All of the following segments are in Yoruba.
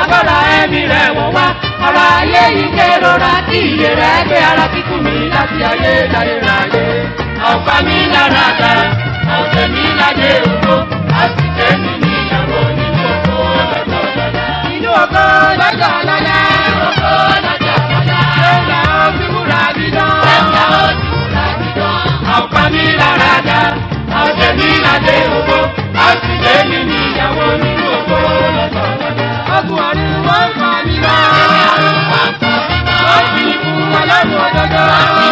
agbára ẹ̀mí rẹ̀ wọ̀ wá ọ̀rọ̀ ayé yìí kérora kí iye rẹ̀ gbé ara kíkú mi láti ayé láyé ráyé ọ̀pá mi lára dá ọ̀sẹ̀ mi ládé ògbó àti tẹ̀mí níyàwó nínú ògbó lọ́jọ́ lọ́la. inú ògbó lọ́jọ́ lọ́la. ògbó lọ́jọ́ lọ́la. ṣéńgà ó fi wúrà dídán. ṣéńgà ó fi wúrà dídán. ọ̀pá mi lára dá ọ̀sẹ̀ mi ládé ògbó àti tẹ̀mí níyàwó nínú ògbó lọ́jọ́ lọ́la. ọkùn ọ̀run wọ́n ń fa mi lọ. wọ́n fi ikú ọlọ́run òdodo.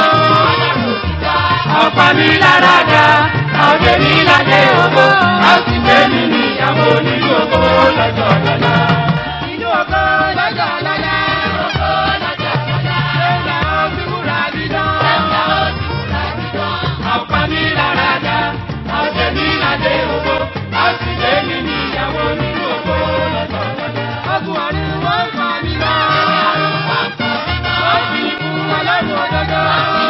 ọ̀pá mi lára dá ọ̀sẹ̀ mi ládé ògbó àti tẹ̀mí níyàwó nínú ògbó lọ́jọ́ lọ́la. Inú ògbó lọ́jọ́ lọ́la. Ògbó lọ́jọ́ lọ́la. Ṣéńgà ó fi wúrà dídán. Ṣéńgà ó fi wúrà dídán. ọ̀pá mi lára dá ọ̀sẹ̀ mi ládé ògbó àti tẹ̀mí níyàwó nínú ògbó lọ́jọ́ lọ́la. ọkùn ọ̀run wọ́n ń fa mi lọ. wọ́n fi ikú ọlọ́run òdodo.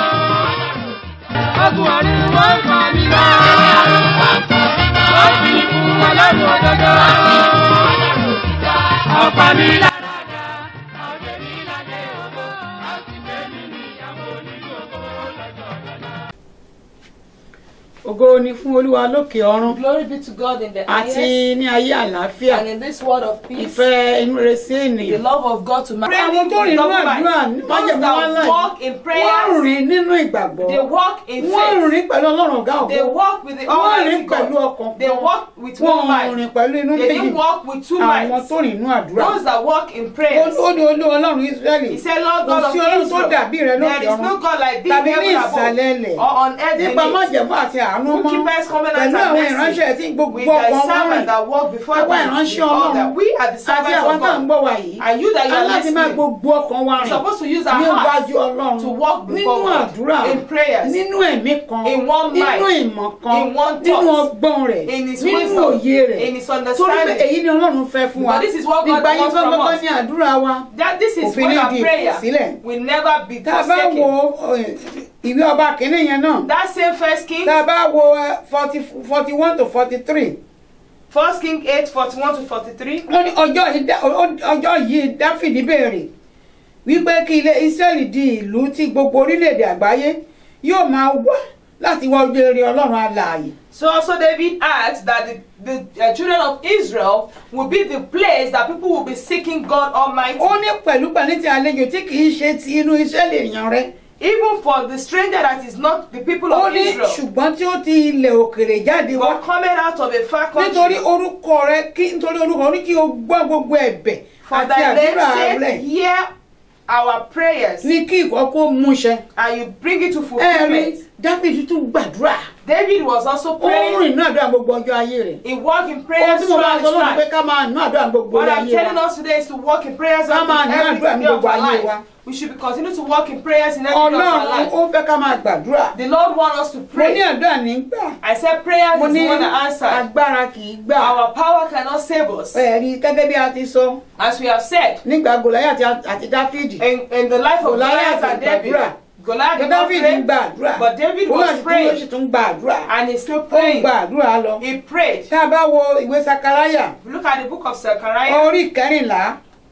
ọkùn ọ̀run wọ́n ń fa mi lọ. wọ́n fi ikú ọlọ́run òdodo. ọ̀pá mi lára dá ọ̀sẹ̀ mi ládé ògbó àti tẹ̀mí níyàwó nínú ògbó lọ́jọ́ lọ́la. ògo ni fún olúwa lókè ọ̀run Glory be to God in the àti highest ní ayé àlàáfíà and in this world of peace, ìfẹ́ inú rere sí the ènìyàn. love of God to man. àwọn tó rìn nínú àdúrà Those májèmí wá that láì walk in wọ́n prayers, rìn nínú ìgbàgbọ́ they walk in wọ́n faith. rìn pẹ̀lú ọlọ́run ọ̀gá They ògo walk with the wọ́n Almighty rìn pẹ̀lú God. ọkàn They kan walk with one wọ́n mind. rìn pẹ̀lú inú They méjì didn't walk with two àwọn minds. tó rìn nínú àdúrà Those that walk in ó prayers. ó ní olú ọlọ́run Ísírẹ́lì He said, Lord kò God of sí ọlọ́run tó Israel, dàbí rẹ lókè there is no ọ̀run God like thee in tàbí ní heaven ìsàlẹ̀ above ilẹ̀ or on earth nípa beneath. májẹ̀mú àti àánú Who mọ́ keepeth covenant pẹ̀lú and àwọn mercy ìránṣẹ́ tí gbogbo with thy ọkàn wọn servant rìn that walk before àwa thee ìránṣẹ́ with all ọlọ́run that. We are the àti servants àwọn of tá à ń God. gbọ́ wa yìí And you that you are aláti máa listening, gbogbo ọkàn wa you're rìn supposed to use our níwájú hearts ọlọ́run to walk nínú before God àdúrà in prayers, nínú ẹ̀mí kan in one nínú mind, ìmọ̀ kan in one nínú thought, ọgbọ́n rẹ̀ in his nínú wisdom, òye rẹ̀ in his torí pé understanding. èyí ni ọlọ́run fẹ́ fún wa But this is what God nígbà yín wants from gbọ́ngbọ́n us. ní àdúrà wa That this is Òfin what ní our di prayer ìkọ̀sílẹ̀. will never be tá a bá forsaken. wo eh, ìwé ọba kìíní yẹn náà That same First King, tá a bá wo forty forty one to forty three First King 8, 41 to 43. wọ́n ní ọjọ́ yìí Dá- ọ- ọjọ́ yìí dáfídì béèrè wípé kí ilé israẹli di ìlú tí gbogbo orílẹ̀-èdè àgbáyé yóò máa wá láti wá ojú rere ọlọ́run alààyè So also David asked that the, the uh, children of Israel will be the place that people will be seeking God Almighty. ó ní pẹ̀lú pẹ̀lú ti àlejò tí kì í ṣe ti inú israẹli èèyàn rẹ Even for the stranger that is not the people ó of ní Israel, ṣùgbọ́n tí ó ti ilẹ̀ òkèrè jáde wá but coming out of a far nítorí country. orúkọ rẹ kí nítorí orúkọ ní kí o gbọ́ gbogbo ẹ̀bẹ̀ For àti thy àdúrà name's rẹ sake, hear our prayers ní kí ìkọ́kọ́ múṣẹ and you bring it to ẹ̀rí fulfillment. dáfídì tún gbàdúrà David was also ó ń praying. rìn náà àdúrà gbogbo ọjọ́ ayé rẹ̀ He walked in ohun prayers tí mo bá throughout sọ his lónìí pé life. ká máa ná àdúrà gbogbo What I'm ayé telling wa us today is to walk in prayers Ká in máa ní every àdúrà ní day of gbogbo our ayé life. wa. We should be continue to walk in prayers in every day of our ọlọ́run life. ó fẹ́ ká máa gbàdúrà The Lord wants us to mo ní pray. àdúrà nígbà I said prayers mo is ní the one that answered. agbára kì í gbà Our power cannot save us. ẹ̀rí gẹ́gẹ́ bí a ti sọ As we have said, nígbà gòláyà àti dáfídì in, in the life of Goliath Goliath and David, gbàdúrà. Goliath did not dáfídì ń pray, gba àdúrà but David Gòláyà was tí ó sì praying tún gba àdúrà and he's still ó ń praying. gba àdúrà lọ He prayed. tá a bá wo ìwé sakaraya Look at the book of Zechariah, orí kẹrìnlá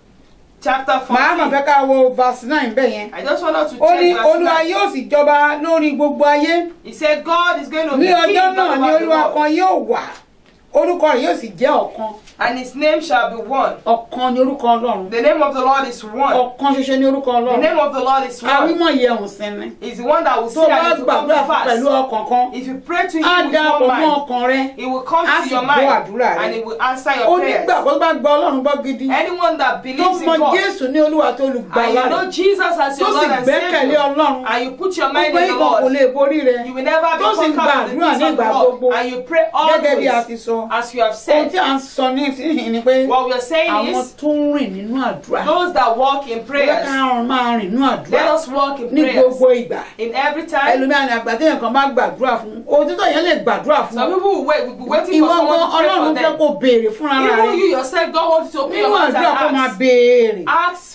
chapter màá mà 14. fẹ́ ká wo verse nine bẹ́ẹ̀ yẹn I just want us to ó check ní verse olúwa 9. yóò sì jọba lórí gbogbo ayé He said God is going to be ní king ọjọ́ náà ni over the olúwa world, kan yóò wà orúkọ rẹ̀ yóò sì jẹ́ ọ̀kan and his name shall be one. ọ̀kan ni orúkọ ọlọ́run The name of the Lord is one. ọ̀kan ṣoṣo ni orúkọ The ọlọ́run name of the Lord is one. àwímọ̀ yẹ òun sinmi Is the one that will tó see bá and it will come gbàdúrà to pass. pẹ̀lú ọkàn kan If you pray to á him with dá one pọ̀ mọ́ mind, ọkàn rẹ He will come Á to sì your gbọ́ mind àdúrà rẹ. and He will answer ó your ní prayers. gbàgbọ́ tó bá gbọ́ ọlọ́run gbọ́ gidi Anyone that tó believes in mọ God jésù ní olúwa tó and olùgbàlà you know rẹ̀ Jesus as tó your sì Lord and gbẹ́kẹ̀lé Savior ọlọ́run and you put your mind gbogbo in the ikọ̀ kò Lord, lè borí rẹ you will never be tó sì ń conquered with the gbàdúrà things ní of the ìgbà Lord gbogbo and you pray gẹ́gẹ́ bí a always ti sọ as you have ohun said. tí a ń sọ ní ìsinyìí ni pé What we are saying àwọn is tó ń rìn nínú àdúrà those that walk in bóyá prayers, káwọn máa rìn nínú àdúrà let us walk in ní prayers gbogbo ìgbà in every time. ẹlòmíràn ní àgbà téèyàn kan bá gbàdúrà fún òtítọ́ yẹn lè gbàdúrà fún Some ọ people will wait, will be waiting ìwọ for someone gan to pray for ọlọ́run fẹ́ them. kó béèrè fúnra Even rẹ you yourself, God wants you to open nínú your mouth àdúrà kó máa and ask. béèrè Ask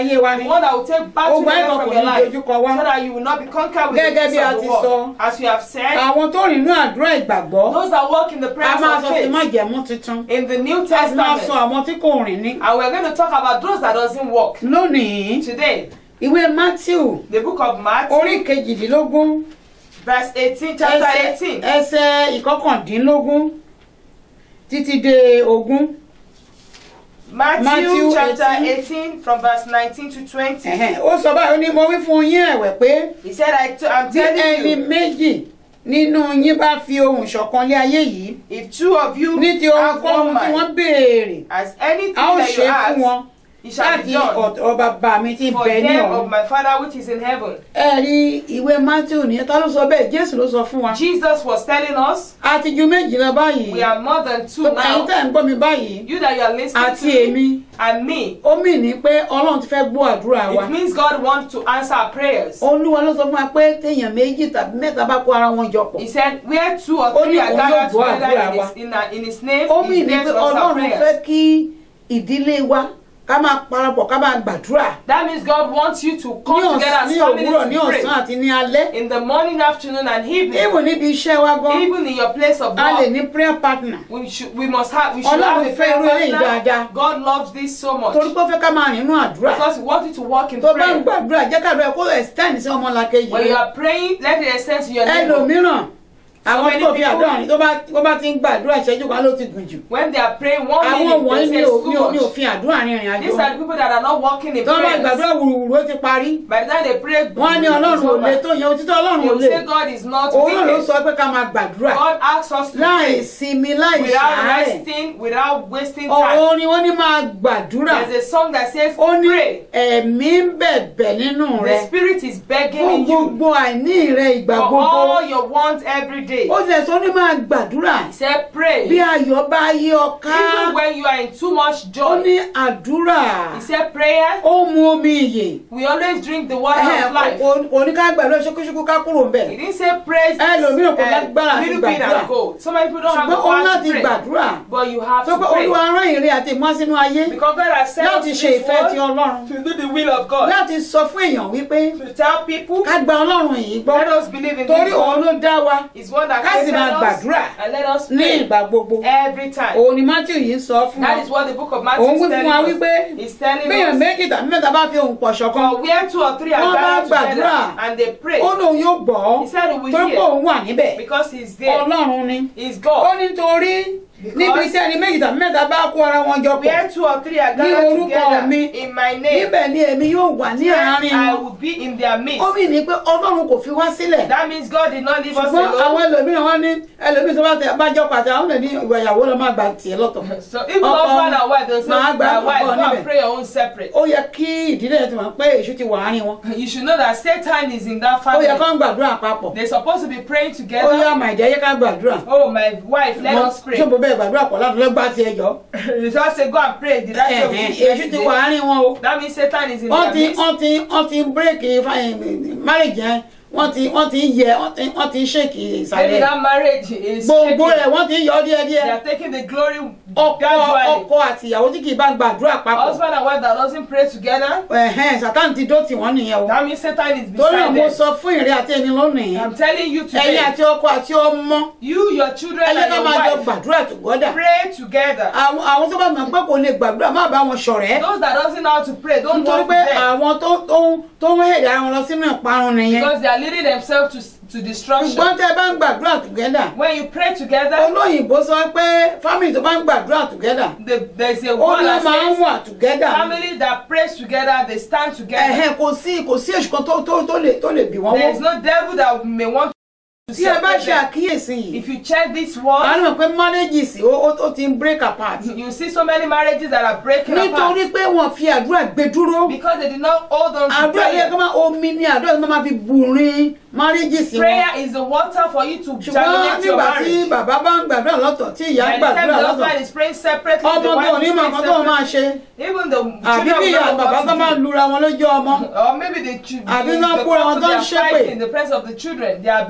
ayé wa The ni one that will take battle Ogun away àìkọ́ from kò your ní life. dojúkọ wá. So that you will not be conquered with gẹ́gẹ́ the bí peace a of ti the sọ word. As you have said, àwọn tó rìn ní àdúrà ìgbàgbọ́ those that walk in the a prayers máa of sọ sí faith májẹ̀mú tuntun in the New a sì máa Testament. sọ àwọn tí kò rìn ní. And we're going to talk about those that doesn't walk. lónìí Today, ìwé matthew the book of Matthew, orí kejìdínlógún verse 18, chapter ẹsẹ̀ 18. ẹsẹ̀ ìkọkàndínlógún títí dé ogún. Matthew, Matthew chapter 18. 18, from verse 19 to 20. Ẹ̀hẹ́n, ó sọ báyìí ó ní mo wí fún yín ẹ̀wẹ̀ pé He said, I t- I'm bí ẹni telling you, méjì nínú yín bá fi ohùn ṣọ̀kan lé ayé yìí if two of you ní ti have one ohunkóhun tí wọ́n mind, béèrè as anything a ó that you ṣe fún wọn ask, it shall be láti done ọ̀dọ̀ bàbá mi tí for bẹ ní them ọ̀run. of my Father which is in heaven. ẹ rí ìwé matthew nìyẹn tá ló sọ bẹ́ẹ̀ jésù ló sọ fún wa Jesus was telling us, a ti ju méjì lọ báyìí we are more than two tó ẹ̀yin now. tẹ́ ń gbọ́ mi báyìí You that you are listening àti to me èmi and me. ó mì ní pé ọlọ́run ti fẹ́ gbọ́ àdúrà wa It means God wants to answer our prayers. olúwa ló sọ fún wa pé téèyàn méjì tàbí mẹ́ta bá kó ara wọn jọ pọ̀ He said, where two or Ó ní three are òun gathered yóò gbọ́ together àdúrà in wa. his, in, a- in his name, ó mì he's ní there pé to answer our ọlọ́run fẹ́ prayers. kí ìdílé wa ká máa parapọ̀ ká máa gbàdúrà That means God wants you to ní come together ọ̀sán as ní family òwúrọ̀ ní to ọ̀sán pray. àti ní alẹ́ In the morning, afternoon, and evening. even níbi iṣẹ́ wa gan Even in your place of a lè work. ní prayer partner We should we must have we should Ọlọ́run have a fẹ́ irú eléyìí prayer dáadáa. partner. God loves this so much. torí pé ó fẹ́ ká máa rìn inú àdúrà Because he wants you to walk in tó bá ń prayer. gbàdúrà jẹ́ kàdúrà kó extend sí ọmọlàkejì When you are praying, let it extend to your neighbor. ẹlòmíràn àwọn many tó fi people- àdúrà rìn tó bá tó bá ti ń gbàdúrà ìṣẹ́jú kan ló ti gùn jù When they are praying, one àwọn minute wọ̀nyí they ní say ò- it's ní too ò- ní much. òfin àdúrà rìnrìn àjò These are the people that are not walking in tó bá gbàdúrà prayers. wùrùwùrù ó ti parí By the time they pray, wọ́n á ní ọlọ́run ò lè tó yẹn òtítọ́ ọlọ́run They ò will lè say God is not òun náà ló wicked. sọ pé ká máa gbàdúrà God asks us to láì pray sinmi láì without ṣàárẹ̀ resting, without wasting time. ọ̀rọ̀ ni wọ́n ní máa gbàdúrà There's a song that says, ó ní pray. ẹ̀mí ń bẹ̀bẹ̀ nínú rẹ The Spirit is begging fún in you gbogbo àìní rẹ ìgbà for gbogbo all your wants every day. ó tilẹ̀ sọ ní máa gbàdúrà He said, pray. bí ayọ̀ bá yí ọ ká Even when you are in too much ó joy. ní àdúrà He said, prayer. ó mu omi ìyè We always drink the water Ẹhẹ́n, of life. kò- kò ní ká gbàdúrà ṣókíṣókí ká kúrò ń bẹ̀ He didn't say praise Ẹlòmíràn kò lágbára àti little bit gbàdúrà. and go. So many people don't have the ṣùgbọ́n ó power láti to pray. gbàdúrà But you have tó to pé pray. olúwa rán ìrìn àti ìmọ̀ sínú ayé Because God has sent us láti to ṣe this ìfẹ́ ti world ọlọ́run to do the will of God. láti sọ fún èèyàn wípé To tell people, ká gba ọlọ́run yìí gbọ́ let us believe in torí this òun one. ló dá wa Is one that ká sì created máa us gbàdúrà and let us ní pray ìgbà gbogbo every time. òun ni matthew yìí ń sọ fún wa That is what the book of Matthew òun is wí fún wa telling wípé us. He's telling béèyàn us méjì tàbí mẹ́ta bá fi ohùn pọ̀ ṣọ̀kan for where two or three are Wọ́n bá gathered together gbàdúrà. and they pray ó lóun yóò gbọ́ He said he will torí pé hear. òun wà níbẹ̀ because he's there. ọlọ́run ni He's ó God. nítorí Because- níbi tí ẹni méjì tàbí mẹ́ta bá kó ara wọn jọ pọ̀ Where two or three are Ní gathered orúkọ together mi. in my name, níbẹ̀ ni èmi yóò wà ní there àárín I wọn will be in their midst. ó mì ní pé ọlọ́run kò fi wá sílẹ̀ That means God did not leave us ṣùgbọ́n àwọn alone. ẹlòmíràn wọn ní ẹlòmíràn tó bá tẹ bá jọ pàtẹ àwọn ènìyàn ní ìwà ìyàwó lọ máa gba tiẹ̀ lọ́tọ̀ So even Ọkọ husband and wife, they'll say, máa gba my wife, ọkọ go níbẹ̀. and pray your own separate. ó yẹ kí ìdílé yẹn ti mọ̀ pé èṣù ti wà áárín wọn You should know that Satan is in that ó yẹ kó family. ń gbàdúrà papọ̀ They're supposed to be praying ó yá together. màìjẹ́ yẹ ká gbàdúrà Oh, my wife, let us pray. ṣé mo bẹ́ẹ̀ gbàdúrà pọ̀ láti lọ́gbà tiẹ̀ jọ You just say, go and pray. Did I say we Ẹ̀hẹ̀n, should èṣù ti wà yesterday? áárín wọn o That means Satan is in wọ́n their ti midst. wọ́n ti wọ́n ti bírèkì marriage yẹn wọ́n ti wọ́n ti ń yẹ wọ́n ti wọ́n ti ń ṣèkì Maybe ìsàlẹ̀ that marriage is gbogbo rẹ̀ shaking. wọ́n ti ń yọ They díẹ̀díẹ̀ are taking the glory ọkọ gradually. ọkọ àti ìyàwó tí kì í bá gbàdúrà papọ̀ Husband and wife that doesn't pray together, ẹ̀hẹ́n sátán ti dó tì wọ́n nìyẹn o that means Satan is torí náà beside mo them. sọ fún ìrẹ́ àti ẹni lónìí I'm telling you ẹ̀yin today, àti ọkọ àti ọmọ you, your children, ẹ jẹ́ and ká your máa jọ wife, gbàdúrà tògọ́dà pray together. àwọn àwọn tó bá mọ̀ pé kò lè gbàdúrà má bá wọn ṣọ̀rẹ́ Those that doesn't know how to pray, don't nítorí walk pé with them àwọn tó tó tó ń hẹ̀dá ara wọn lọ sínú ìparun nìyẹn because they are leading themselves to, to destruction. ṣùgbọ́n tẹ́ ẹ bá ń gbàdúrà tògẹ́dà When you pray together, olóyìnbó sọ pé family tó bá ń gbàdúrà tògẹ́dà the, there's a ó word ní that wọ́n máa ń says, wà tògẹ́dà family that prays together, they stand together. ẹ̀hẹ́n kò sí kò sí èṣù kan tó tó tó lè tó lè bì wọ́n There is wọ́ no devil that may want to tí ẹ bá separate ṣe them. àkíyèsí yìí If you check this a word, ní mọ̀ pé marriages ó ó- ó ti ń break apart you see so many marriages that are breaking nítorí apart pé wọ́n fi àdúrà gbé dúró because they did not hold on to àdúrà yẹ kó prayer. máa omi ní àdúrà yẹ kó máa fi burin marriages wọn Prayer is the water for you to ṣùgbọ́n germinate your nígbà tí marriage. bàbá bá ń gbàdúrà lọ́tọ̀ tí ìyá ń By the time gbàdúrà the lọ́tọ̀ husband is praying separately, ọmọ the tó wife ní is mọ̀ praying nǹkan tó máa separately. ṣe Even the àbí children bí will ìyá not know bàbá what tó to máa do. lura wọn lójú ọmọ Or maybe the, chi- Àbí the, wọ́n the kóra wọn couple tó they ń are ṣépè. fighting in the presence of the children. They are abusing àbí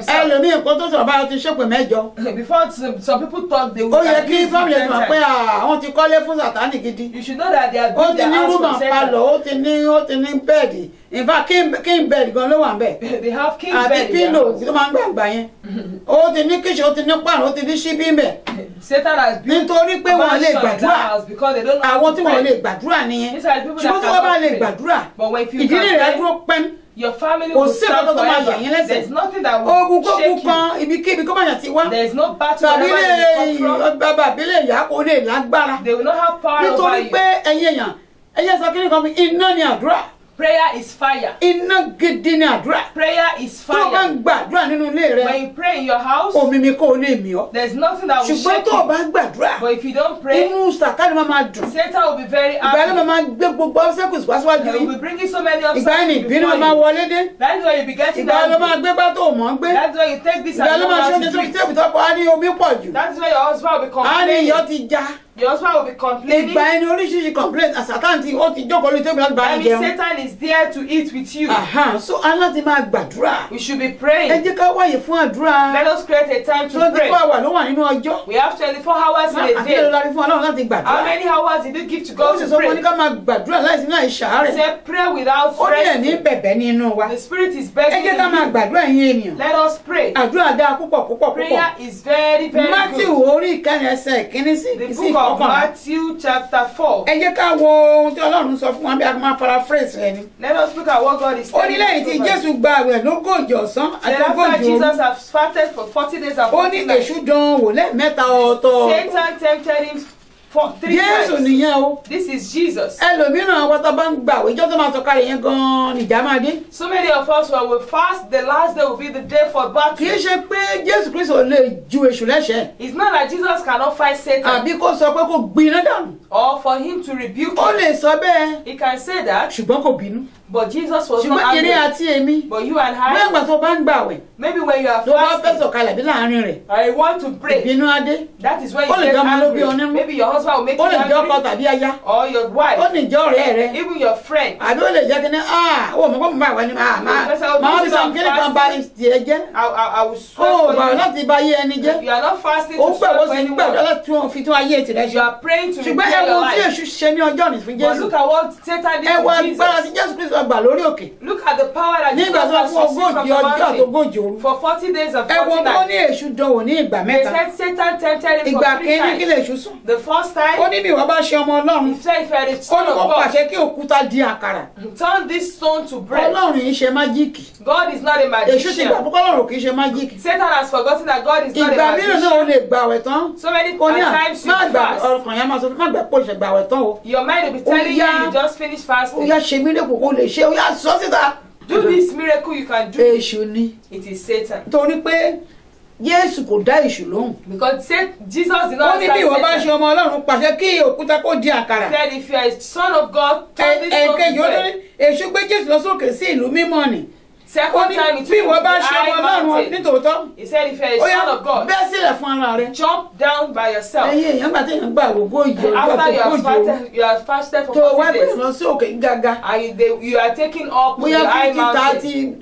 himself. ẹlòmíì nǹkan tó sọ̀rọ̀ báyọ̀ ti ṣépè mẹ́jọ Before some, some people talk, they will ó yẹ kí abuse fámìlì you ẹ̀ ten mọ̀ pé times. àwọn ti kọ́lé fún sàtánì gidi You should know that they are ó building ti their ní house rúmà for palọ̀ Satan. ó ti ní ó ti ní bẹ́ẹ̀dì in fact king king bed gan ló wà ń bẹ̀ They have king àti bed in their pílò house. tó máa ń gbàgbà yẹn ó ti ní kíṣe ó ti ní pààrọ̀ ó ti ní ṣíbí ń bẹ̀ Satan has built nítorí pé a wọ́n lè mansion in that gbàdúrà house because they don't know how àwọn to tí wọ́n lè pray. gbàdúrà nìyẹn These are the people that ṣùgbọ́n tí wọ́n bá cannot lè pray. gbàdúrà But when you ìdílé can rẹ̀ pray, dúró pẹ́m your family kò will sí stand ọ̀kan tó máa yà forever. yín lẹ́sẹ̀ There's nothing that ogun will kógun shake you. kan ibikíbi kó má yà ti wá There's no battle tàbí wherever lè they come from. bàbá àbílẹ̀ ìyá kò lè lágbára They will not have power over nítorí you. pé ẹ̀yin èèyàn ẹ̀yẹ sọ kí ni kan fi iná ni àdúrà Prayer is fire. iná gidi ni àdúrà Prayer is tó o bá ń fire. gbàdúrà nínú ilé rẹ When you pray in your house, omi mi kò lè mì ọ́ there's nothing that will ṣùgbọ́n shake tó o you. bá ń gbàdúrà But if you don't pray, inú sàkáàdì máa máa dùn Satan will be very ìgbà yẹn ló happy. máa gbé gbogbo ọ́sẹ́kùsì wá síwájú He will yín be bringing so many ìgbà yẹn ni obstacles ìbínú before máa you. wọlé dé That is why you be getting ìgbà yẹn ló máa that. gbé gbá tó o mọ̀ ń gbé That's why you take this ìgbà yẹn and ló you máa ṣe know oúnjẹ how to do sórí it. tébù tó kọ́ á ní omi pọ̀ jù That is why your husband will be á ní iyọ̀ complaining. ti já Your husband will be complaining. ìgbà yẹn ni oríṣiríṣi complaint àsàkáǹtì ó ti jókòó lórí tébù láti bá That yín means jẹun Satan is there to eat with you. Aha, so a láti máa gbàdúrà We should be ẹ praying. jẹ́ ká wáyè fún àdúrà Let us create a time to twenty pray. four hours ló wà nínú ọjọ́ We have 24 hours in a àti èrò day. la fi fún ọlọ́run láti How gbàdúrà many hours did you give to ó God sì to sọ fún ní pray? ká máa gbàdúrà láìsí láì ṣàárẹ̀ Say pray without ó ní ẹ̀ní stress. bẹ̀bẹ̀ ní inú wa The Spirit is ẹ begging jẹ́ ká máa you. gbàdúrà yín ènìyàn Let us pray. àdúrà dáa púpọ̀ púpọ̀ púpọ̀ Prayer is very, very Matthew good. orí ìkànnì ẹsẹ̀ ìkíní sí The sí book of ìkọkànlá Matthew chapter 4. ẹ jẹ́ ká wo ohun tí ọlọ́run sọ fún wa bí a máa paraphrase rẹ ni Let us look at what God is ó ní telling lẹ́yìn tí us. Jésù gba àwẹ̀ lógójì ọ̀sán àti Then after ogójì òru Jesus has fasted for 40 days and ó 40 ní nights, èṣù dán wò lẹ́ẹ̀mẹ́ta ọ̀tọ̀ Satan tempted him for three Jésù times. nìyẹn o This is Jesus. ẹlòmíràn àwọn tó bá ń gbà àwẹ̀ ìjọ tó máa sọ kalẹ̀ yẹn gan-an nìjà máa dé So many of us, when we fast, the last day will be the day for kì í battle. ṣe pé Jésù Kristo lè ju èṣù lẹ́sẹ̀ It's not that Jesus cannot fight Satan àbí kó sọ pé kó gbiná dànù or for him to rebuke ó him. lè sọ bẹ́ẹ̀ He can say that, ṣùgbọ́n kò bínú but Jesus was ṣùgbọ́n not eré angry. àti èmi But you and bóyá I, ìgbà tó bá ń gbà àwẹ̀ maybe when you are tó bá fẹ́ fasting, sọ̀kalẹ̀ bí láàrin rẹ̀ I want to pray. ìbínú adé That is when Ó you lè get jẹ́ ọmọ ló bí ọ angry. nínú. Maybe your husband will make ó you lè jẹ́ ọkọ angry, tàbí aya or your ó wife, lè jẹ́ ọ̀rẹ́ rẹ even your friend. àbí ó lè jẹ́ kí ni ah ó mọ̀ kó mo bá wà ní ah máa máa fi sàn kí ni kan bá tiẹ̀ jẹ́ I, I, I will ó swear ò gbà for you. láti bá ayé ẹni jẹ́ You are not fasting ó to gbàgbọ́ swear for sí gbàgbọ́ anyone. láti tún fi tún ayé tirẹ̀ You ṣe are praying to ṣùgbọ́n ẹ repair wo your tí life. èṣù ṣe ní ọjọ́ ní fún But Jésù look at what Satan did ẹ wo to agbára tí Jesus. Jésù Kristo gbà lórí òkè Look at the power that Jesus nígbà tó has fún received from ogójì the ọjọ́ àti mountain. ogójì òru For 40 days and ẹ wo 40 tó ní nights. èṣù dánwò ní ìgbà They mẹ́ta said Satan tempted him ìgbà for three kínní kí times. lè ṣù sùn The first ó time, ní bí ìwọ bá ṣe ọmọ Ọlọ́run he said, if you are the ó son ní of kó God, pàṣẹ kí òkúta di àkàrà turn this stone to bread. Ọlọ́run yìí ṣe májíìkì God is not a èṣù ti gbà magician. púpọ̀ Ọlọ́run kì í ṣe májíìkì Satan has forgotten that God is not a ìgbà mìíràn náà ó magician. lè gbà àwẹ̀ tán So many kò ní à times you má gbà fast. ọkàn yẹn máa sọ fún má gbà pé òṣè gbà àwẹ̀ tán o Your mind will be telling you yeah. you just finished ó fasting. yá ṣe mí lẹ́kọ̀ọ́ kó lè ṣe ó yá sọ síta Do this miracle you can do. èṣù ni It is Satan. torí pé Jésù kò dá èṣù lóhùn Because say, Jesus did ó not ní bí ìwọ bá answer ṣe Satan. ọmọ Ọlọ́run pàṣẹ kí òkúta kó di àkàrà He said, if you are a son of God, turn this stone ẹ̀ẹ̀kejì to ó ní bread. èṣù gbé Jésù lọ sókè sí ìlú mímọ́ ni ó Second ní time, he bí took him ìwọ to the bá ṣe ọmọ high Ọlọ́run mountain. nítòótọ́ He said, if you are ó a yá son of God, bẹ́ sílẹ̀ fún ara rẹ jump down by yourself. ẹ̀yin èèyàn gbà téèyàn gbà àwògó ìjọ ọjọ́ After you àtòkò have ìjọ fasted, you have fasted for tó wá 40 gbé days. lọ sí òkè gíga And you, they, you are taking up to bóyá the high fifty mountain.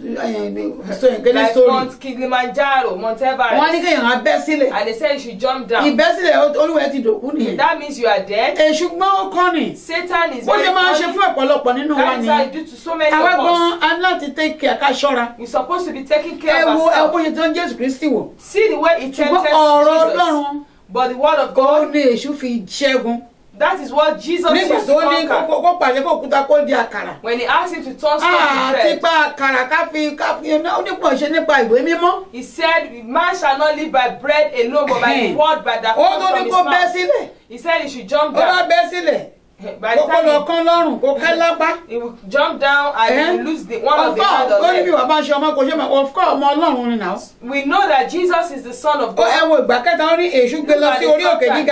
thirty sọ ìgbélé Like story Mount Kilimanjaro, Mount wọ́n ní Everest. kéèyàn á bẹ́ sílẹ̀ And they said you should jump down. ìbẹ́sílẹ̀ olúwẹ̀ ti dòkú nìyẹn That means you are dead. èṣù gbọ́n ó kọ́ ni Satan is bó very ṣe máa ń ṣe cunning. fún ọ̀pọ̀lọpọ̀ nínú wa That is how nìyẹn you do to so many àwa of us. gan a ní láti take care ká ṣọ́ra You're supposed to be taking ẹ care of wo ẹ ourselves. bó ṣe tó ń Jésù Kristi wò See the way he ṣùgbọ́n tempted ọ̀rọ̀ Jesus. Ọlọ́run But the word of ó God, ní èṣù fi ṣẹ́gun that is what Jesus nígbà used tó to ní conquer. kó kó pàṣẹ kó òkúta kó di àkàrà When he asked him to turn stone to àti bread, pa àkàrà ká fi ká fi ó nípò ṣe nípa ìwé mímọ́ he said, Man shall not live by bread alone, but by the word by that ó comes tó from ní his kó bẹ́ mouth. sílẹ̀ He said he should jump ó bá down. bẹ́ sílẹ̀ By the kó kó lọ time kán lọ́rùn kó kẹ́ lápá. he, he will jump down and he will lose the one of of the hand course on ó ní bí leg. wàá bá ṣe ọmọ kò ṣe mọ of course ọmọ Ọlọ́run ni náà. We know that Jesus is the Son of ó ẹ God. wo ìgbà kẹta ó ní èṣù gbé lọ sí orí òkè gíga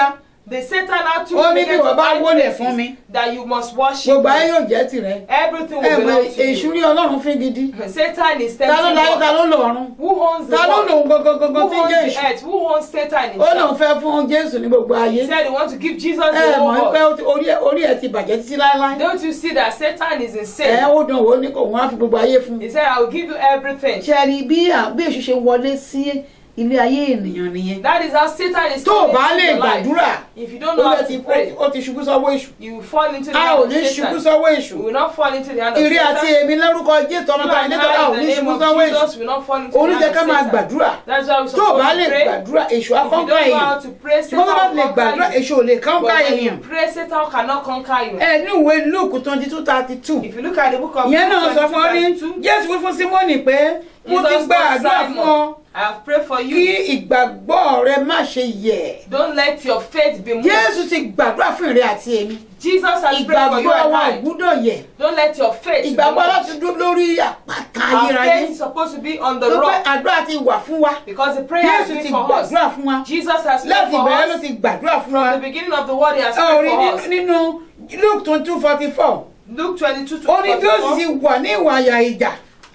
The Satan now took Ó ní bí began to wọ́n bá find wólẹ̀ places fún mi. that you must worship gbogbo ayé me. yóò jẹ́ tìrẹ Everything ẹ will mọ belong to èṣù you. rí ọlọ́run fín gidi Satan is ta ló tempting láyé ta God. ló lọ́run Who owns the ta ló world? lòun gangan Who tí ń jẹ́ owns the èṣù earth? Who owns Satan ó lòun himself? fẹ́ fún jésù ní gbogbo ayé He said he wants to give Jesus ẹ the mọ̀ whole pé world. ó ti- orí ẹ̀- orí ẹ̀ ti bàjẹ́ títí láéláé Don't you see that Satan is ẹ insane? ó dùn ó ní kò wọ́n á fi gbogbo ayé fún He said, I will give you everything. ṣe rí bí à- bí èṣù ṣe wọlé sí ilé ayé ènìyàn nìyẹn That is how Satan is tó o coming bá into lè your life. gbàdúrà If you don't ó know how lè ti to pray, ó ti ṣubú sọ́wọ́ èṣù you will fall into the a hand ò of ní ṣubú Satan. sọ́wọ́ èṣù You will not fall into the hand of ìrí àti Satan. èmi lórúkọ jésù ọmọ You kan and nítorí a ò I, in ní the name ṣubú of sọ́wọ́ èṣù Jesus, will not fall into the oníjẹ hand ká of máa Satan. gbàdúrà That's why we're tó o bá supposed lè to pray. gbàdúrà èṣù If you don't akọ́kọ́ know èèyàn how to pray, tí wọ́n bá Satan lè will gbàdúrà conquer you. èṣù ò lè kọ́ńkà But when èèyàn you pray, Satan cannot conquer you. ẹ ní ìwé luke twenty two thirty two If you look at the book of ìyẹn náà Luke sọ fún ọ ní 22, jésù wí fún símọ́nì pé mo ti Jesus gba told àdúrà fún ọ Simon, I have prayed for kí you. ìgbàgbọ́ rẹ má ṣe yẹ̀ Don't let your faith be moved. jésù ti gbàdúrà fún ìrẹ àti èmi Jesus has prayed for you ìgbàgbọ́ and wa ò I. gbúdọ̀ yẹ̀ Don't let your faith be ìgbàgbọ́ láti moved. dúró lórí àpáta Our ayérayé faith is supposed to be on the tó pé rock àdúrà ti wà fún wa because the prayer has jésù been ti for us. gbàdúrà fún wa Jesus has prayed láti for ìbẹ̀rẹ̀ ló us. ti gbàdúrà fún wa From the beginning of the world, he has ẹ ò prayed rí for us. nínú luke twenty two forty four Luke 22 to ó ní bí ó sì 44. ti wà ní ìwà àyà ìjà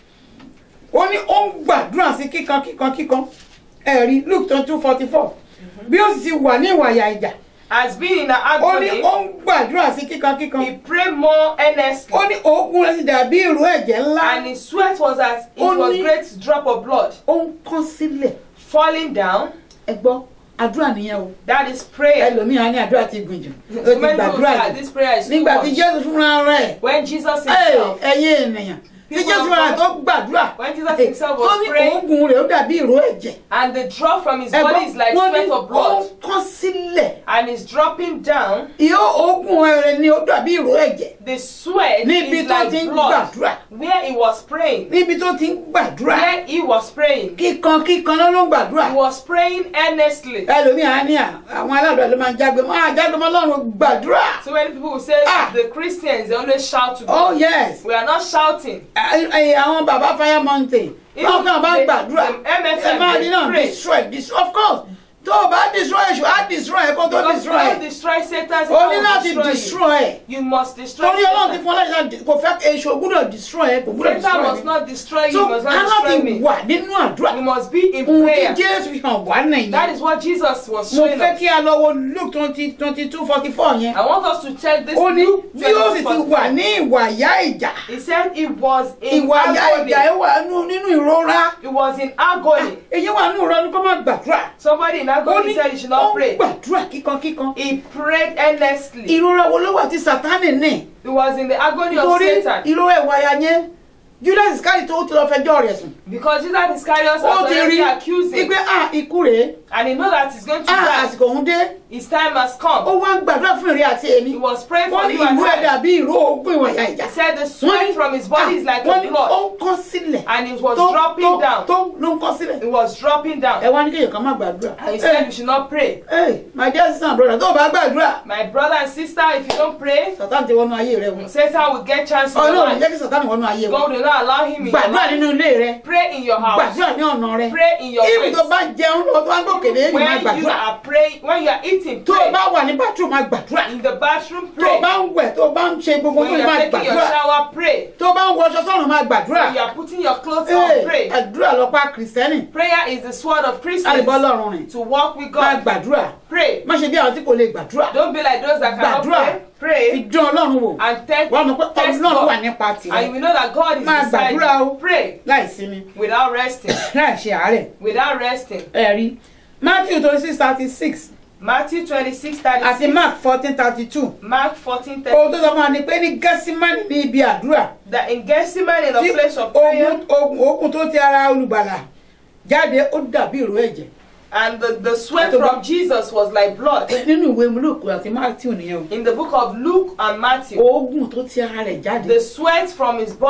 ó ní ó ń gbàdúrà sí kíkan kíkan kíkan ẹ̀rí luke twenty two forty four bí ó sì ti wà ní ìwà àyà ìjà Has been in an ó ní agony. ó ń gbàdúrà sí kíkan kíkan He prayed more earnestly. ó ní òógùn rẹ̀ sì dàbí ìró ẹ̀jẹ̀ ńlá And his sweat was as it Ó was ní- great drop of blood ó ń kán sílẹ̀ falling down. ẹ gbọ́ àdúrà nìyẹn o That is prayer. ẹlòmíràn ní àdúrà ti gùn jù ó So ti many people gbàdúrà say that jù this prayer is too nígbà tí much. jésù fúnra rẹ̀ When Jesus Ẹ, himself, ẹ̀yin ènìyàn tí People jésù of fúnra rẹ̀ God, tó gbàdúrà when Jesus ẹ, himself tó was ní praying, òógùn rẹ̀ ó dàbí ìró ẹ̀jẹ̀ and the drop from his Ẹ body gbọ́, is like wọ́n ní sweat of ó blood, ń kán sílẹ̀ and is dropping down. ìyó òógùn rẹ̀ ni ó dàbí ìró ẹ̀jẹ̀ The sweat níbi is tó ti like ń blood. gbàdúrà Where he was praying, níbi tó ti ń gbàdúrà where he was praying, kíkan kíkan ló ló ń gbàdúrà he was praying earnestly. ẹlòmíràn á ní à àwọn aládùúgbò ló máa ń jágbe mọ́ àjágbe mọ́ lọ́run gbàdúrà So many people will say Ah. the Christians they always shout to oh God. yes We are not shouting. ẹ- ẹ- àwọn bàbá fire mountain báwọn kan bá ń the- gbàdúrà the MFM, ẹ máa they ní náà pray. destroy destroy of course tó o bá destroy èṣù á destroy ẹ kó tó Because destroy God ẹ destroy Satan, o ní Satan láti will destroy you. destroy ẹ You must destroy torí ọlọ́run ti Satan. fún ọlọ́run láti kò fẹ́ èṣù gbúdọ̀ destroy ẹ kò gbúdọ̀ Satan destroy must ẹ not destroy you, so he must not aláti destroy me. wà nínú àdúrà You must be in ohun tí prayer. jésù fi hàn wá That nìyẹn is what Jesus was mo showing fẹ́ us. kí a lọ wo luke twenty twenty two forty four yẹn I want us to check this ó ní Luke bí ó sì ti 24. wà ní ìwà ìyá ìjà He said it was in ìwà ìyá agony. ìjà ẹ wà nú- nínú ìrora It was in agony. èyí wà nínú ìrora ní kó má gbàdúrà Somebody in ó agony ní said you should ó not ń pray. gbàdúrà kíkankíkan He prayed earnestly. ìrora wo ló wà tí sátánì ní It was in the agony of torí Satan. ìrora ìwà ìyá yẹn judas iscariot tó ti lọ fẹjọ́ rẹ̀ sùn Because Jesus Iscariot ó was ti rí already accusing. wípé ah ikú rèé And he know that he's going to ah die. àsìkò òun dé His time has ó come. wá ń gbàdúrà fún ìrẹ́ àti èmi He was praying wọ́n for ní you and ìlú ẹ̀ I. dàbí ìró ogún ìwà ìyá ìjà He said the wọ́n sweat from his body is like wọ́n a ní ó blood. ń kọ́ sílẹ̀ And it was tó dropping tó down. tó ló ń kọ́ sílẹ̀ It was dropping ẹ down. wá ní kéèyàn kan má gbàdúrà And he said you should not pray. Hey, my dear sister and brother, tó o bá gbàdúrà, My brother and sister, if you don't pray, Satan ti wọnú ayé rẹ wọn. Satan will get chance in your Ọlọ́run life. jẹ́ kí Satan wọnú ayé wọn. God will not allow him in your Gbàdúrà life. nínú ilé rẹ. Pray in your house. Gbàdúrà ní ọ̀nà rẹ. Pray in your Ibi tó ways. bá jẹun lọ tó wá gbòkèlè èyí máa When you gbàdúrà. are praying, when you are eating, Tó o pray. bá wà ní bathroom máa gbàdúrà. In the bathroom, Tó o pray. bá ń wẹ̀ tó o bá ń ṣe gbogbo When fún you mi máa are taking your gbàdúrà. shower, pray. Tó o bá ń wọṣọ sọ́run máa gbàdúrà. When you are putting your clothes Hey, on, pray. Àdúrà lọ pa Kìrìsìtẹ́nì. Prayer is the sword of Christians Àlìbọ́ lọ́rùn rìn. to walk with Máa God. gbàdúrà. Pray. Má ṣe bí àwọn tí kò lè gbàdúrà. Don't be like those that cannot Gbàdúrà. pray. Fi Pray dán Ọlọ́run wò. and test, Wàá mọ̀ pé test Ọlọ́run wà God. nípa And you tìrẹ. will know that God is Máa beside gbàdúrà o. you. Pray Láì sinmi. without resting. Láì ṣe àárẹ̀. Without resting. ẹ̀rí matthew twenty six thirty six Matthew 26, àti 36. mark fourteen thirty two Mark 14, ohun tó 30. sọ fún wa ni pé ní gẹ́símánì ní ibi àdúrà That in Gethsemane, in tí a place of prayer, ogun ogun ogun tó ti ara olùgbàlà jáde ó dàbí ìró ẹ̀jẹ̀ and the, the sweat Àti from Jesus was like blood. nínú ìwé luke àti matthew nìyẹn In the book of Luke and o Matthew, ogun tó ti ara rẹ̀ jáde the sweat from his body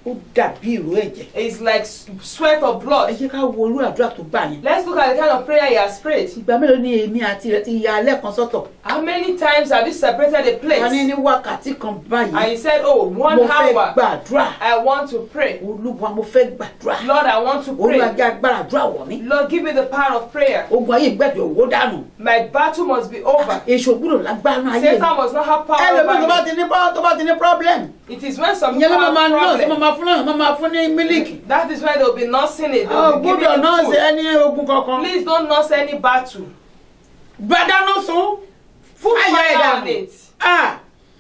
ó dàbí ìró ẹ̀jẹ̀ It's like s- sweat of ẹ blood. jẹ́ ká wo orú àdúrà tó gbà yẹn Let's look at the kind of prayer he has prayed. ìgbà mélòó ni èmi àti rẹ ti ya alẹ́ kan sọ́tọ̀ How many times have you separated a a ní place? ní wákàtí kan And báyìí he said, Oh, one mo fẹ́ hour. gbàdúrà I want to pray. olúwa mo fẹ́ gbàdúrà Lord, I want to olúwa pray. jẹ́ agbára àdúrà wọ̀ mí Lord, give me the power of prayer. ogun ayé ìgbẹ́jọ owó dànù My battle must be over. èso gbúdọ̀ lágbára ayé mi Satan must not have power ẹlòmíì tó bá over me. ti ní bá- tó bá ti ní problem It is when some ìyẹn people ló máa have máa nọ́ọ̀sì problem. máa máa fún náà máa máa fún ní mílíkì That is when they will be nursing it. They ọ will be giving gbúdọ̀ it nọ́ọ̀sì food. ẹni ogun kankan Please don't nurse any battle. gbàdánù sùn Put fàyà fire on ìdààmú it. Ah,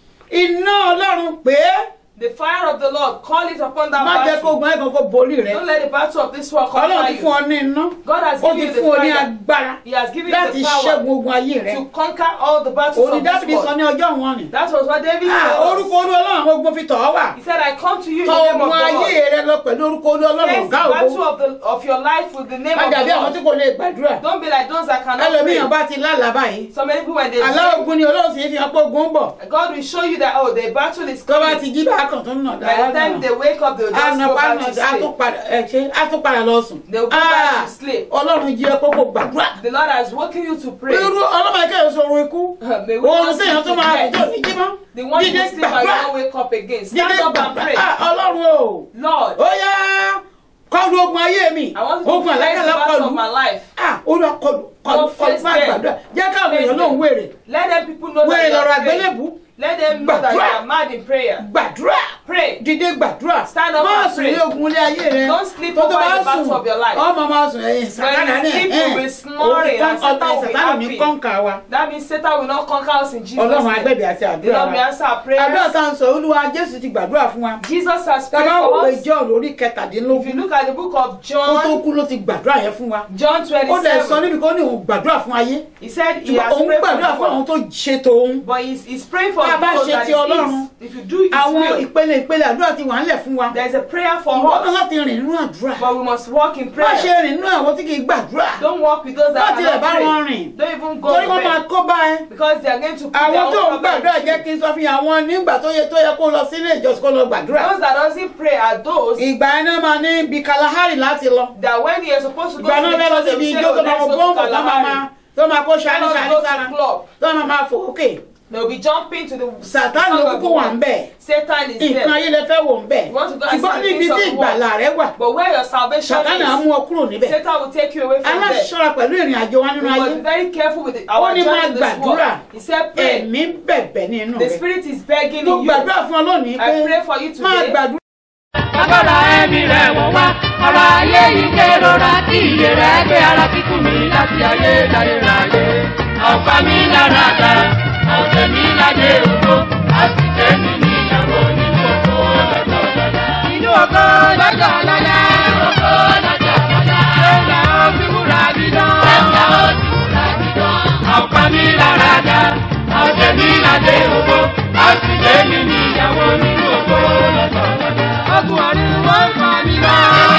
iná ọlọ́run pé The fire of the Lord, call it upon that má jẹ́ kó battle. ogun ẹ̀ kankan borí rẹ Don't let the battle of this world ọlọ́run conquer ti fún you. ọ ní iná God has ó given ti you the fún ọ ní fire. agbára He has given you láti the ṣẹ́gun power ogun ayé rẹ to conquer all the battles òní of this dábìdì sọ world. ní ọjọ́ wọn ni That was what David Ah, told orúkọ us. olú ọlọ́run àwọn ogun fi tọ̀ ọ́ wà He said, I come to you in tọ the name of ogun the ayé Lord. rẹ lọ pẹ̀lú orúkọ olú ọlọ́run Face the ọ̀gá battle ògo of, the, of your life with the name má of the dàbí àwọn tí Lord. kò lè gbàdúrà Don't be like those that cannot ẹlòmíyàn pray. bá ti lálàá báyìí So many people when they àlá dream, ogun ni olóòsì fi hàn pé ogun ń bọ̀ God will show you that, oh, the battle is tó bá coming. ti jí bá kàn tó ń nà By the time they wake up, they will just àna go bá back nà to á sleep. tún padà ẹ ṣe á tún padà lọ sùn They will go back to sleep. ọlọ́run jí ẹ kókó gbàdúrà The Lord has woken you to pray. irú ọlọ́mọ ẹ̀kẹ́ yóò sọ̀rọ̀ ikú May we oorun not sí èèyàn tó sleep máa to rìn tó death. ní jí mọ́ The one dídé you sleep and you gbàdúrà don't wake up again. Stand dídé up and gbàdúrà pray. Ah, ọlọ́run o Lord, ó yá kọlu ogun ayé mi I want you ogun to face the àlákàlà battle kọlu of my life. ah olúwa kọlu kọlu Lord, kọlu face má them. gbàdúrà jẹ́ káwọn Face èèyàn lóun them. wèrè Let them people know wèrè that you lọ́rọ̀ are praying. àgbélébù Let them know that you Gbàdúrà. are mad in prayer. gbàdúrà Pray. dìde gbàdúrà Stand up má and sùn pray. ní ogun ilé ayé rẹ Don't sleep tó tó over bá the battle sùn of your life. ọmọ máa sùn ẹ̀yìn sàkánà When ní you sleep, ẹ̀ you'll be snoring and Satan will be sàkánà ní happy. kọ́ńkà wa That means Satan will not conquer us in Jesus' ọlọ́run name. agbẹ̀bẹ̀ àti The àdúrà Lord will wa answer our àdúrà prayers. tá à ń sọ olúwa jésù ti gbàdúrà fún wa Jesus has prayed tàbá for òwe us. john orí If you kẹtàdínlógún look at the book of ó tó John, kú ló ti gbàdúrà yẹn fún wa John ó dẹ̀ sọ 27, níbi kan ní òun gbàdúrà fún ayé he said he ṣùgbọ́n has òun prayed gbàdúrà for fún àwọn the world. tó ṣe tòun But he's, he's praying for Tá a bá those ṣe that ti is Ọlọ́run, his. If you do his àwọn will, ìpele ìpele àdúrà ti wà ńlẹ̀ fún wa there's a prayer for ìwọ náà us. láti rìn nínú àdúrà But we must walk in má prayer. ṣe rìn nínú àwọn tí kì í gbàdúrà Don't walk with those má that tilẹ̀ bá cannot wọn pray. rìn Don't even go torí to wọ́n máa bed. kó bá ẹ Because they are going to put their àwọn tó ń own problem. gbàdúrà jẹ́ kí n sọ fún yín àwọn nígbà tó yẹ tó yẹ kó lọ sílé ìjọsìn kó lọ gbàdúrà Those that doesn't pray are those ìgbà yẹn náà máa ní bí kalahari láti lọ that when you are supposed to go ìgbà to náà the fẹ́ lọ church, they síbi will say, ijó oh, tó máa let's wọ go to bọ́ǹbù tó máa máa Kalahari. tó máa kó ṣání Let us ṣání go to sára club. tó máa máa fò ókè They will be jumping to the sàtánì song ló of the kúkú wà ń world. bẹ̀ Satan is nǹkan there. ayé lè fẹ́ wò ń bẹ̀ You want to go and ṣùgbọ́n see the níbi things tí of the world. ìgbàlà rẹ wà But where your salvation sàtánì á mú is, ọ kúrò níbẹ̀ Satan will take you away from there. aláṣọra pẹ̀lú ìrìn àjò wa nínú We ayé must be very careful with the, Ó our ní journey máa in this world. gbàdúrà. He said, pray. ẹ̀mí bẹ̀bẹ̀ nínú The rẹ Spirit is begging mo in you. gbàdúrà fún ọ lónìí pé I pray for you máa today. gbàdúrà agbára ẹ̀mí rẹ̀ wọ̀ wá ọ̀rọ̀ ayé yìí kérora kí iye rẹ̀ gbé ara kíkún mi láti ayé láyé ráyé ọ̀pá mi lára dá ọ̀sẹ̀ mi láyé òkú àti tèmi níyàwó nínú òkú lọ́jọ́ lọ́la. inú òkú lọ́jọ́ lọ́la. òkú lọ́jọ́ lọ́la. ẹ̀yà ó fi wúrà bí dán. ẹ̀yà ó fi wúrà bí dán. ọ̀pá mi lára dá ọ̀sẹ̀ mi láyé òkú àti tèmi níyàwó nínú òkú lọ́jọ́ lọ́la. ọkùn ọ̀run wọ́n fà mí lọ.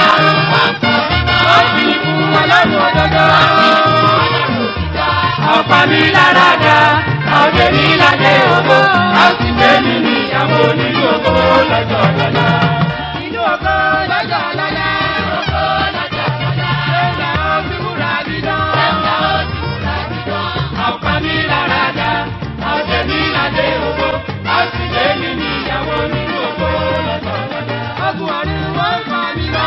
wọ́n fi fún ọlọ́run òdodo. ọ̀pá mi lára dá ọ̀dẹ̀ mi ládé ògo a sì gbé mi níyàwó nínú ògo lọ́jọ́ lọ́la. nínú ògo lọ́jọ́ lọ́la. ògo lọ́jọ́ lọ́la. ẹ̀yà ó fi wúrà bí dán. ẹ̀yà ó fi wúrà bí dán. ọ̀pá mi lára dá ọ̀dẹ̀ mi ládé ògo a sì gbé mi níyàwó nínú ògo lọ́jọ́ lọ́la. ọkùn ọ̀run wọ́n fà mí lọ.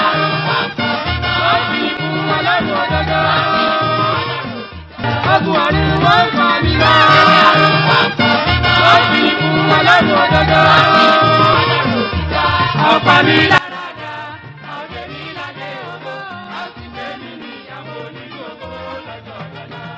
wọ́n fi fún ọlọ́run òdodo ogun ọ̀run wọ́n fà mí lọ. wọ́n fi fún ọlọ́run òdodo. ọ̀pá mi lá.